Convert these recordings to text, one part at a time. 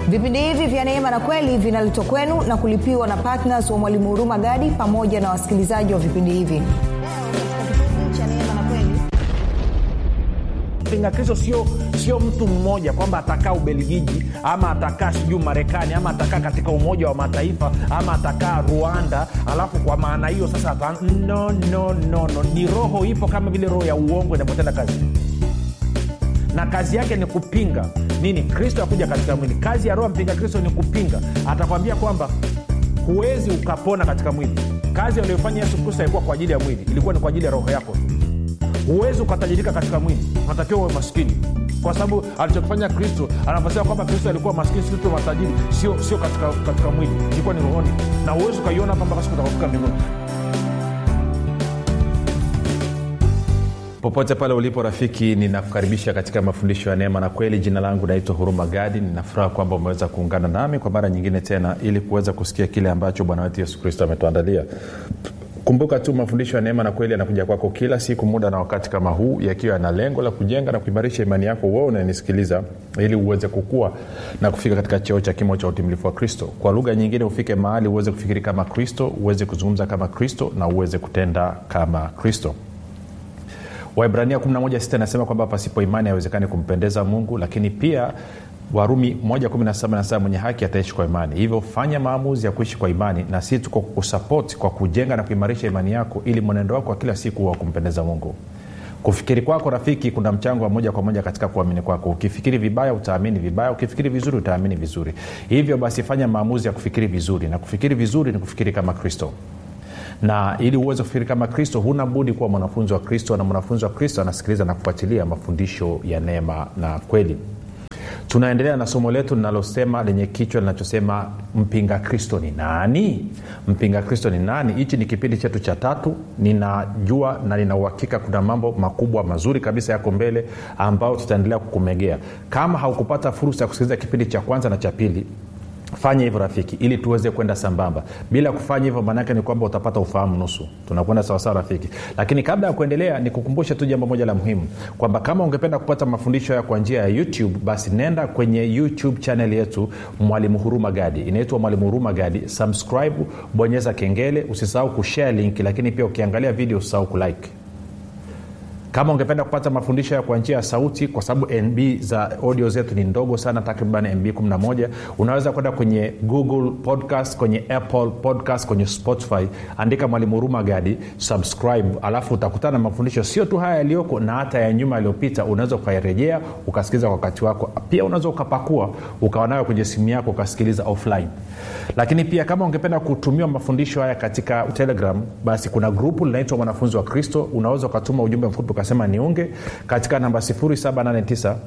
vipindi hivi vya neema na kweli vinaletwa kwenu na kulipiwa na ptns wa mwalimu huruma gadi pamoja na wasikilizaji wa vipindi hivi mpinga kristo sio sio mtu mmoja kwamba atakaa ubelgiji ama atakaa sijuu marekani ama atakaa katika umoja wa mataifa ama atakaa rwanda alafu kwa maana hiyo sasa ata... no, no, no, no. ni roho ipo kama vile roho ya uongo inapotenda kazi na kazi yake ni kupinga nini kristo akuja katika mwili kazi ya roho mpinga kristo ni kupinga atakwambia kwamba huwezi ukapona katika mwili kazi aliyofanya yesu kristo haikuwa kwa ajili ya mwili ilikuwa ni kwa ajili ya roho yako tu huwezi ukatajirika katika mwili unatakiwa uwe maskini kwa sababu alichokifanya kristo anaposema kwamba kristo alikuwa maskini sisi tu matajiri sio sio katika, katika mwili ilikuwa ni rohoni na huwezi ukaiona hapa mpaka siku utakafika mbinguni popote pale ulipo rafiki ninakukaribisha katika mafundisho ya neema na kweli jina langu naitwa huruma gadi ninafuraha kwamba umeweza kuungana nami kwa mara nyingine tena ili kuweza kusikia kile ambacho bwana wetu yesu kristo ametuandalia kumbuka tu mafundisho ya neema na kweli yanakuja kwako kila siku muda na wakati kama huu yakiwa yana lengo la kujenga na kuimarisha imani yako wewe unanisikiliza ili uweze kukua na kufika katika cheo cha kimo cha utimilifu wa kristo kwa lugha nyingine ufike mahali uweze kufikiri kama kristo uweze kuzungumza kama kristo na uweze kutenda kama kristo waibrania 11 nasema kwamba pasipo imani haiwezekani kumpendeza mungu lakini pia warumi 117 mwenye haki ataishi kwa imani hivyo fanya maamuzi ya kuishi kwa imani na si tuko kusapoti kwa kujenga na kuimarisha imani yako ili mwenendo wako wa kila siku wa kumpendeza mungu kufikiri kwako rafiki kuna mchango wa moja kwa moja katika kuamini kwako ukifikiri vibaya utaamini vibaya ukifikiri vizuri utaamini vizuri hivyo basi fanya maamuzi ya kufikiri vizuri na kufikiri vizuri ni kufikiri kama kristo na ili uweze kufikiri kama kristo huna budi kuwa mwanafunzi wa kristo na mwanafunzi wa kristo anasikiliza na kufuatilia mafundisho ya neema na kweli tunaendelea na somo letu linalosema lenye kichwa linachosema mpinga kristo ni nani mpinga kristo ni nani hichi ni kipindi chetu cha tatu ninajua na ninauhakika kuna mambo makubwa mazuri kabisa yako mbele ambayo tutaendelea kukumegea kama haukupata fursa ya kusikiliza kipindi cha kwanza na cha pili fanya hivyo rafiki ili tuweze kwenda sambamba bila kufanya hivyo maanaake ni kwamba utapata ufahamu nusu tunakwenda sawasawa rafiki lakini kabla ya kuendelea nikukumbushe tu jambo moja la muhimu kwamba kama ungependa kupata mafundisho haya kwa njia ya youtube basi nenda kwenye youtube chanel yetu mwalimu huruma gadi inaitwa mwalimu huruma gadi subscribe bonyeza kengele usisahau kushare link lakini pia ukiangalia video usisahau kulike kama ungependa kupata mafundisho ya kwa njia ya sauti kwa sababu nb za audio zetu ni ndogo sana takriban mb 11 unaweza kwenda kwenye google podcast kwenye apple podcast kwenye spotify andika mwalimu huruma gadi subscribe alafu utakutana na mafundisho sio tu haya yaliyoko na hata ya nyuma yaliyopita unaweza ukairejea ukasikiliza kwa wakati wako pia unaweza ukapakua ukawa nayo kwenye simu yako ukasikiliza offline lakini pia kama ungependa kutumiwa mafundisho haya katika telegram basi kuna grupu linaitwa mwanafunzi wa kristo unaweza ukatuma ujumbe mfupi ukasema niunge katika namba 789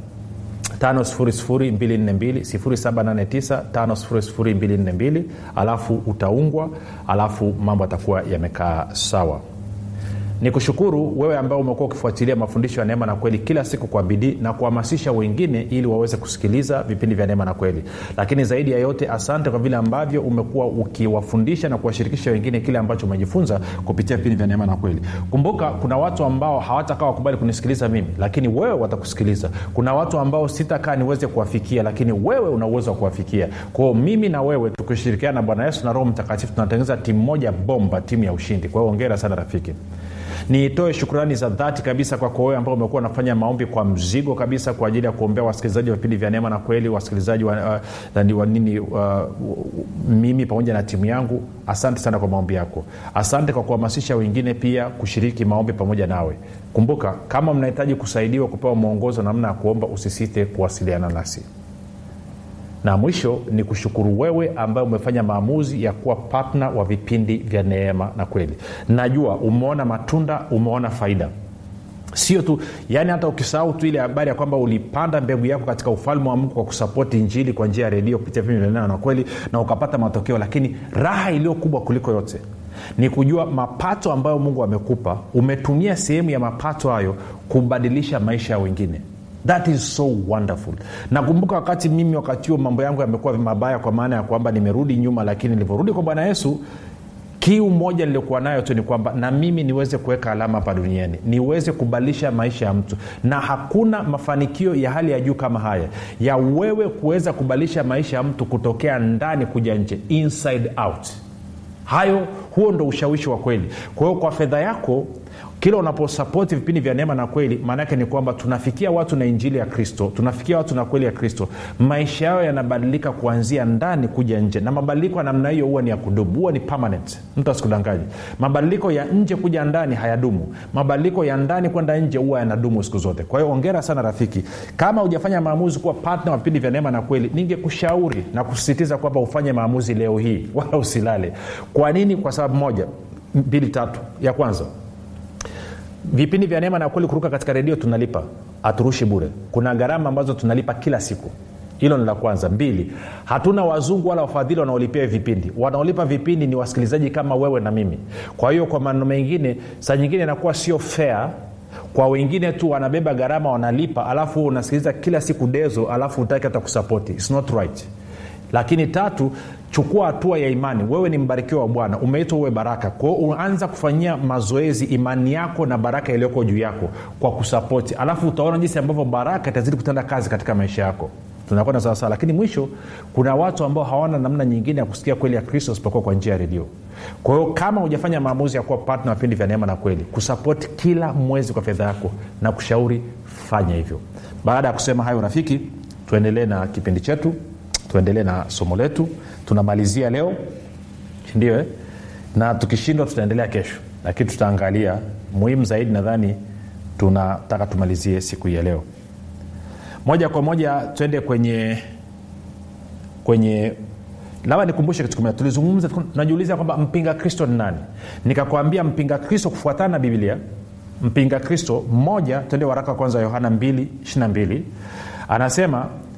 5242 alafu utaungwa alafu mambo atakuwa yamekaa sawa ni kushukuru wewe ambao umekuwa ukifuatilia mafundisho ya neema na kweli kila siku kwa bidii na kuhamasisha wengine ili waweze kusikiliza vipindi vya neema na kweli lakini zaidi ya yote asante kwa vile ambavyo umekuwa ukiwafundisha na kuwashirikisha wengine kile ambacho umejifunza kupitia vipindi vya neema na kweli kumbuka kuna watu ambao hawatakaa wakubali kunisikiliza mimi lakini wewe watakusikiliza kuna watu ambao sitakaa niweze kuwafikia lakini wewe una uwezo wa kuwafikia kwao mimi na wewe tukishirikiana na bwana yesu na roho mtakatifu tunatengeneza timu moja bomba timu ya ushindi kwa hiyo ongera sana rafiki nitoe shukrani za dhati kabisa kwako wewe ambao umekuwa unafanya maombi kwa mzigo kabisa kwa ajili ya kuombea wasikilizaji wa vipindi vya neema na kweli wasikilizaji wa, uh, wa nini uh, mimi pamoja na timu yangu asante sana kwa maombi yako asante kwa kuhamasisha wengine pia kushiriki maombi pamoja nawe kumbuka kama mnahitaji kusaidiwa kupewa mwongozo namna ya kuomba usisite kuwasiliana nasi na mwisho ni kushukuru wewe ambaye umefanya maamuzi ya kuwa patna wa vipindi vya neema na kweli najua umeona matunda umeona faida sio tu yaani hata ukisahau tu ile habari ya kwamba ulipanda mbegu yako katika ufalme wa mungu kwa kusapoti injili kwa njia ya redio kupitia vipindi vya neema na kweli na ukapata matokeo lakini raha iliyo kubwa kuliko yote ni kujua mapato ambayo mungu amekupa umetumia sehemu ya mapato hayo kubadilisha maisha ya wengine that is so wonderful nakumbuka wakati mimi wakati huo mambo yangu yamekuwa mabaya kwa maana ya kwamba nimerudi nyuma lakini nilivyorudi kwa bwana yesu kiu moja niliokuwa nayo tu ni kwamba na mimi niweze kuweka alama hapa duniani niweze kubadilisha maisha ya mtu na hakuna mafanikio ya hali ya juu kama haya ya wewe kuweza kubadilisha maisha ya mtu kutokea ndani kuja nje inside out hayo huo ndo ushawishi wa kweli kwa hiyo kwa fedha yako kila unaposapoti vipindi vya neema na kweli maanaake ni kwamba tunafikia watu na injili ya kristo tunafikia watu na kweli ya kristo maisha yao yanabadilika kuanzia ndani kuja nje na mabadiliko ya namna hiyo huwa ni ya kudumu huwa ni permanent mtu asikudangaji mabadiliko ya nje kuja ndani hayadumu mabadiliko ya ndani kwenda nje huwa yanadumu siku zote kwa hiyo ongera sana rafiki kama hujafanya maamuzi kuwa patna wa vipindi vya neema na kweli ningekushauri na kusisitiza kwamba ufanye maamuzi leo hii wala usilale kwa nini kwa sababu moja mbili tatu ya kwanza vipindi vya neema na kweli kuruka katika redio tunalipa haturushi bure kuna gharama ambazo tunalipa kila siku hilo ni la kwanza mbili hatuna wazungu wala wafadhili wanaolipia vipindi wanaolipa vipindi ni wasikilizaji kama wewe na mimi kwa hiyo kwa maneno mengine saa nyingine inakuwa sio fair kwa wengine tu wanabeba gharama wanalipa alafu unasikiliza kila siku dezo alafu utaki hata kusapoti It's not right lakini tatu chukua hatua ya imani wewe ni mbarikiwa wa bwana umeitwa uwe baraka kwao uanza kufanyia mazoezi imani yako na baraka iliyoko juu yako kwa kusapoti alafu utaona jinsi ambavyo baraka itazidi kutenda kazi katika maisha yako tunakwenda sawasawa lakini mwisho kuna watu ambao hawana namna nyingine ya kusikia kweli ya kristo isipokuwa kwa njia ya redio kwa hiyo kama hujafanya maamuzi ya kuwa patna vipindi vya neema na kweli kusapoti kila mwezi kwa fedha yako na kushauri fanya hivyo baada ya kusema hayo rafiki tuendelee na kipindi chetu tuendelee na somo letu tunamalizia leo ndio eh? na tukishindwa tutaendelea kesho lakini tutaangalia muhimu zaidi nadhani tunataka tumalizie siku hii ya leo moja kwa moja twende kwenye kwenye labda nikumbushe kitu kimoja tulizungumza tunajiuliza kwamba mpinga kristo ni nani nikakwambia mpinga kristo kufuatana na biblia mpinga kristo mmoja twende waraka wa kwanza yohana 2 22 anasema